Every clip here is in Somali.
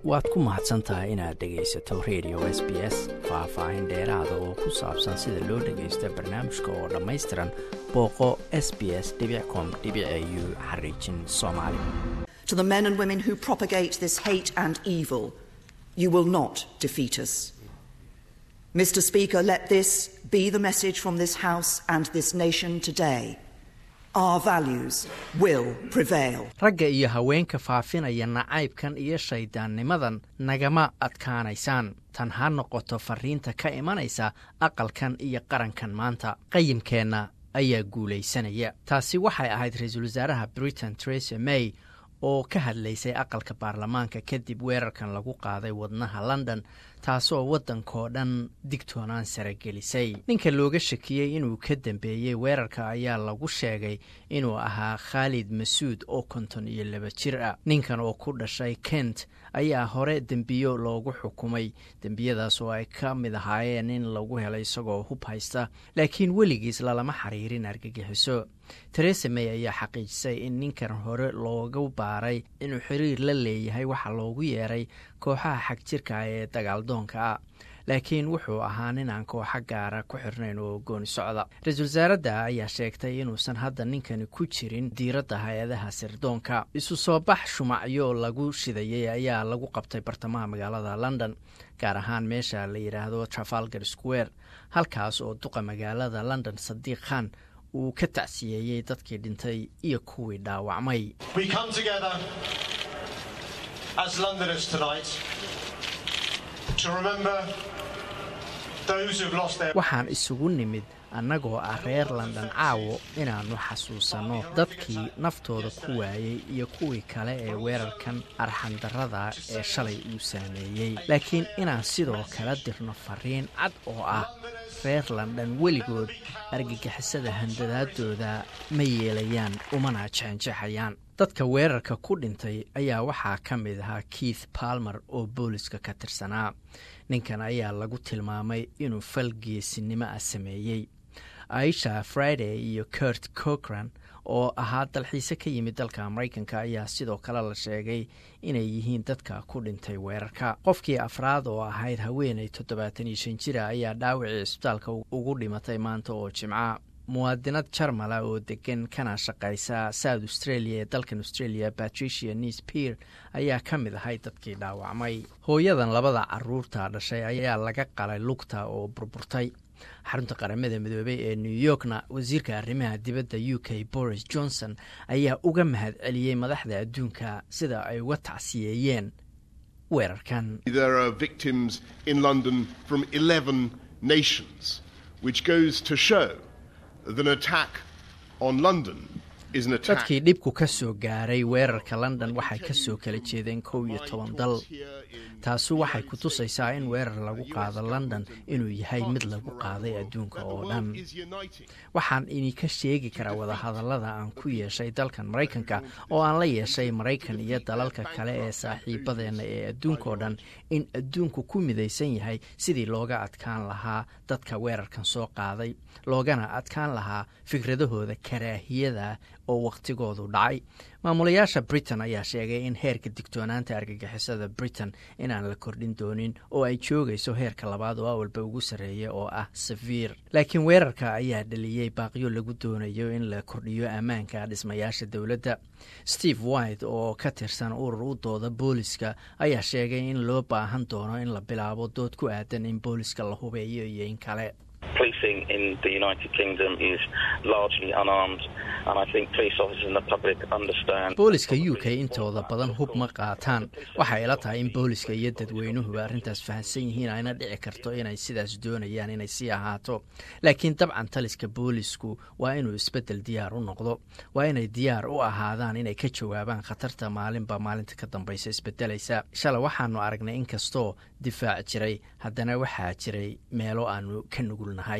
waad ku mahadsan tahay inaad dhegaysato radio s b s faah-faahin dheeraada oo ku saabsan sida loo dhagaysto barnaamijka oo dhammaystiran booqo s b s com u xariijin soomaali To the men and women who propagate this hate and evil, you will not defeat us. Mr. Speaker, let this be the message from this House and this nation today. Our values will prevail. ragga iyo haweenka faafinaya nacaybkan iyo shayddaannimadan nagama adkaanaysaan tan ha noqoto farriinta ka imanaysa aqalkan iyo qarankan maanta qayimkeenna ayaa guulaysanaya taasi waxay ahayd ra-iisul wasaaraha britain teresa may oo ka hadlaysay aqalka baarlamaanka kadib weerarkan lagu qaaday wadnaha london taasoo waddankoo dhan digtoonaan saragelisay ninka looga shakiyey inuu ka dambeeyey weerarka ayaa lagu sheegay inuu ahaa khaalid masuud oo konton iyo laba jir ah ninkan oo ku dhashay kent ayaa hore dembiyo loogu xukumay dembiyadaas oo ay ka mid ahaayeen in lagu helay isagoo hub haysta laakiin weligiis lalama xiriirin argagixiso teresa may ayaa xaqiijisay in ninkan hore loogu baaray inuu xiriir la leeyahay waxa loogu yeeray kooxaha xagjirka ee dagaaldoonka ah laakiin wuxuu ahaa nin aan kooxa gaara ku xirnayn oo gooni socda ra-iisul wasaaradda ayaa sheegtay inuusan hadda ninkani ku jirin diiradda hay-adaha sirdoonka isu soo bax shumacyo lagu shidayay ayaa lagu qabtay bartamaha magaalada london gaar ahaan meesha la yidhaahdo trafalgar square halkaas oo duqa magaalada london sadiiq khan uu ka tacsiyeeyey dadkii dhintay iyo kuwii dhaawacmay We come together as Londoners tonight to remember those who've lost their waxaan isugu nimid annagoo ah reer london caawo inaannu xasuusanno dadkii naftooda ku waayey iyo kuwii kale ee weerarkan arxandarrada ee shalay uu saameeyey laakiin inaan sidoo kale dirno fariin cad oo ah reer london weligood argagixisada handadaadooda ma yeelayaan umana jexanjexayaan dadka weerarka ku dhintay ayaa waxaa ka mid ahaa keith palmer oo booliska ka tirsanaa ninkan ayaa lagu tilmaamay inuu fal geesinimo ah sameeyey aisha friday iyo kurt cochran oo ahaa dalxiise ka yimid dalka maraykanka ayaa sidoo kale la sheegay inay yihiin dadka ku dhintay weerarka qofkii afraad oo ahayd haweenay toddobaatan iyo shan jira ayaa dhaawacii isbitaalka ugu dhimatay maanta oo jimca muwaadinad jarmala oo degan kana shaqaysa south australia ee dalkan australia patricia nis pier ayaa ka mid ahay dadkii dhaawacmay hooyadan labada caruurta dhashay ayaa laga qalay lugta oo burburtay xarunta qaramada midoobey ee new yorkna wasiirka arrimaha dibadda u k boris johnson ayaa uga mahad celiyey madaxda adduunka sida ay uga tacsiyeeyeen weerarkan There are victims in London from 11 nations, which goes to show that an attack on London is an attack. dadkii dhibku ka soo gaaray weerarka london waxay ka soo kala jeedeen kow iyo toban dal taasu waxay ku tusaysaa in weerar lagu qaado london inuu yahay mid lagu qaaday adduunka oo dhan is uniting. waxaan idinka sheegi karaa wadahadallada aan ku yeeshay dalkan maraykanka oo aan la yeeshay maraykan iyo dalalka kale ee saaxiibadeenna ee adduunkao dhan in adduunku ku midaysan yahay sidii looga adkaan lahaa dadka weerarkan soo qaaday loogana adkaan lahaa fikradahooda karaahiyada oo wakhtigoodu dhacay maamulayaasha britain ayaa sheegay in heerka digtoonaanta argagixisada britain inaan la kordhin doonin oo ay joogayso heerka labaad oo awalba ugu sarreeya oo ah safiir laakiin weerarka ayaa dhaliyey baaqyo lagu doonayo in la kordhiyo ammaanka dhismayaasha dowladda steve white oo ka tirsan urur u dooda booliska ayaa sheegay in loo baahan doono in la bilaabo dood ku aadan in booliska la hubeeyo iyo in kale policing in the United Kingdom is largely unarmed, and I think police officers and the public understand. booliska u k intooda badan hub ma qaataan waxay ila tahay in booliska iyo dadweynuhuba arrintaas fahamsan yihiin ayna dhici karto inay sidaas doonayaan inay sii ahaato laakiin dabcan taliska boolisku waa inuu isbeddel diyaar u noqdo waa inay diyaar u ahaadaan inay ka jawaabaan khatarta maalinba maalinta ka dambaysa isbedelaysa shalay waxaanu aragnay inkastoo difaac jiray haddana waxaa jiray meelo aanu ka nugulnahay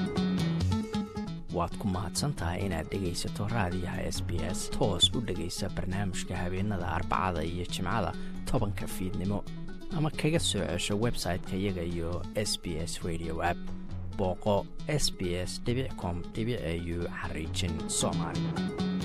waad ku mahadsantahay inaad dhegaysato raadiyaha s b s toos u dhegaysa barnaamijka habeenada arbacada iyo jimcada tobanka fiidnimo ama kaga soo cesho website-ka iyaga iyo s b s radio app booqo s b s com au xariijin soomaali